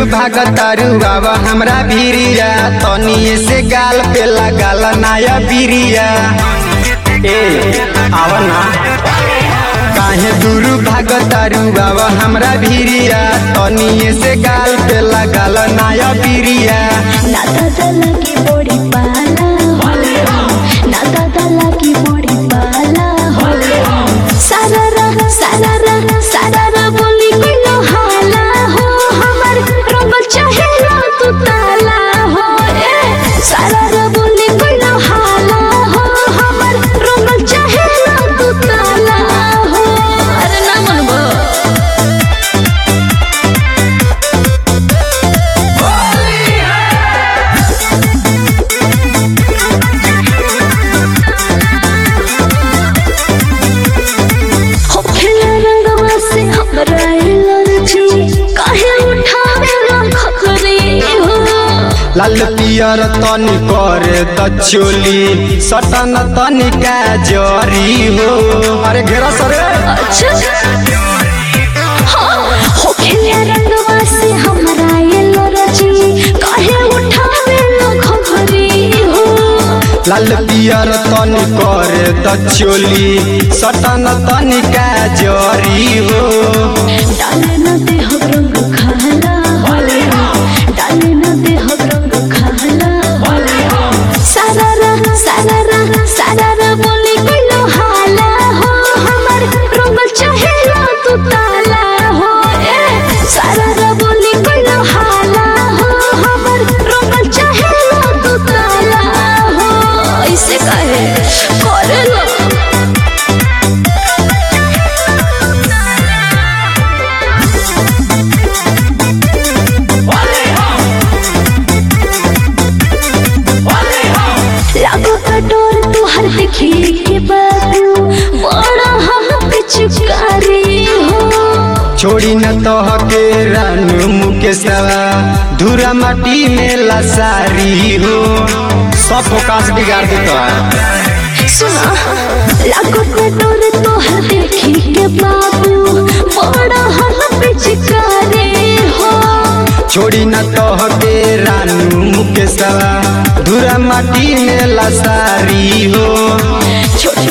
भागतारू बाबा हमरा भिरिया तनिए से गाल पे लगाल नाया बिरिया ए आव ना काहे दूर भागतारू बाबा हमरा भिरिया तनिए से गाल पे लगाल नाया बिरिया ना दादा लगी बड़ी पाला ना दादा लगी बड़ी पाला सारा रा सारा रा सारा रा बोली कोई नो हाला हो हमर रंग चाहे ना तू ताला हो ए सारा रा बोली कोई नो हाला हो हमर रंग चाहे ना तू ताला हो अरे ना मनबो हो खेला रंगवा से हमरा एलर्जी काहे उठावे खखरी हो लाल पियर तनी कर त चोली सटन तनिका जरी हो अरे घेरा सरे अच्छा हाँ, हो खेला रंगवा से हमरा एलर्जी काहे उठावे खखरी हो लाल पियर तनी कर त चोली सटन तनिका जरी हो डाले न देह रंग खाला डाले न देह रंग खाला सारा रा सारा रा सारा रा बोली कोई नो हाला हो हमर रंग चाहे ना तू ताला हो ए सारा रा बोली कोई नो हाला हो हमर रंग चाहे ना तू ताला हो ऐसे कहे करे लो लागो कटोर तुहर देखी के बाबू बड़ा हम पिचकारी हो छोड़ी न तह के रानू मुकेशवा धूरा माटी में लसारी हो सब फोकास बिगाड़ देता है सुना लागो कटोर तुहर देखी के बाबू बड़ा हम पिचकारी हो छोड़ी न तह के रानू मुकेशवा धूरा माटी में लसारी हो छोटे